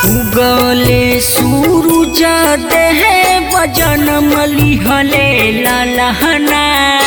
उगले सूरज देह बजन मलिहले ललहना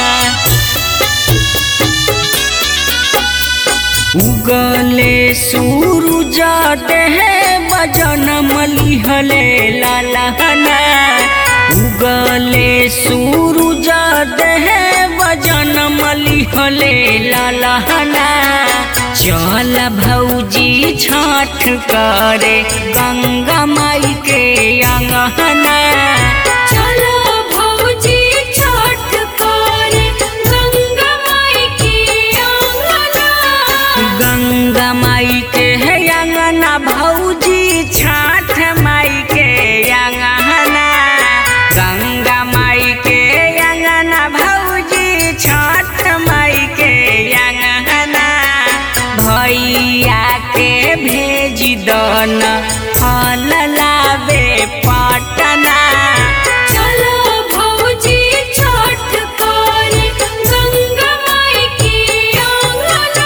उगले सूरज देह बजन मलिहले ललहना उगले सूरज देह बजन मलिहले ललहना चल भौजी छठ करे गंगा माई के अंगहना चलो भौजी छठ करे गंगा माई की आंगना गंगा माई के है अंगना भौजी छठ माई के अंगहना गंगा माई के अंगना भौजी छठ माई के अंगहना भैया के भेज दन फल लावे पटना चलो भौजी छठ करे गंगा माई की आंगना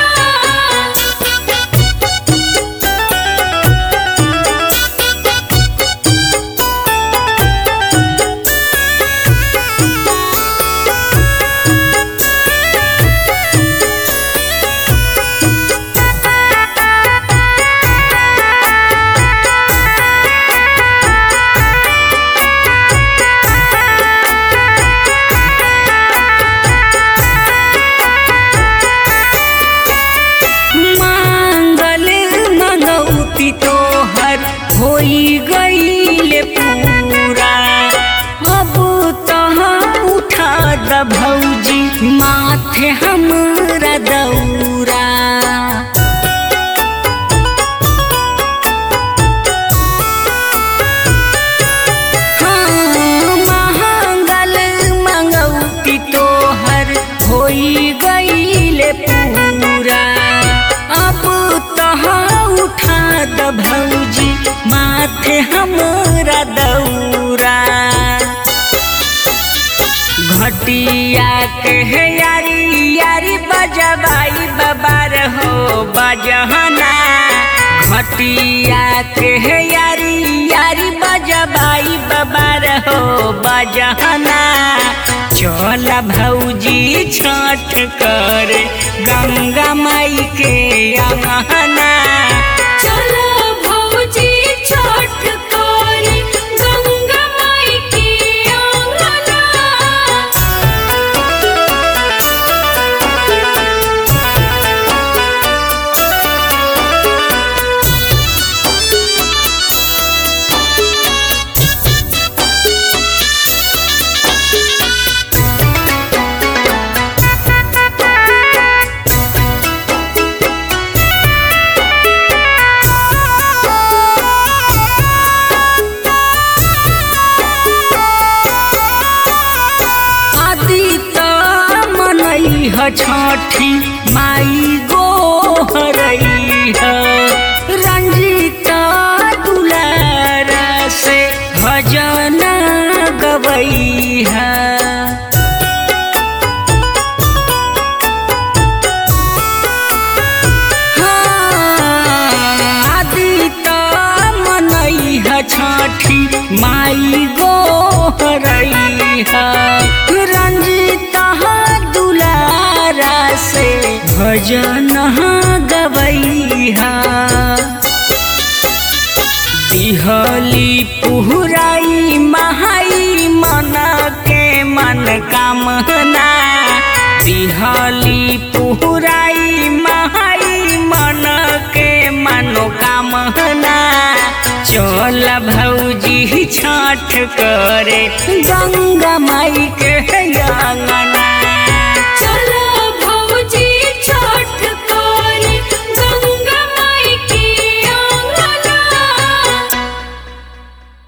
मांगल मंगौती तोहर होई गईल पूरा अब तहाँ उठा द भौजी माथे हमरा दौरा हाँ, मांगल मंगौती तोहर होई गईल पूरा अब तहाँ उठा द भौजी माथे हमरा दौरा घटिया के है यारी यारी बजबाई बबार हो बजहना घटिया के है यारी यारी बजबाई बबार हो बजहना चल भौजी छठ कर गंगा माई के अंगना चलो भौजी छठ करे गंगा माई की आंगना आदि त मनई ह छठी माई गो हरई ह रंजित दुलारा से भजन गवई है आदित मनई ह छठी माई गो हरई ह रंजित दुलारा से भजन गवई है दिहली पुहराई महाई मन के मन कामना दिहली पुहराई महाई मन के मनोकामना चल भौजी छठ करे गंगा माई के अंगना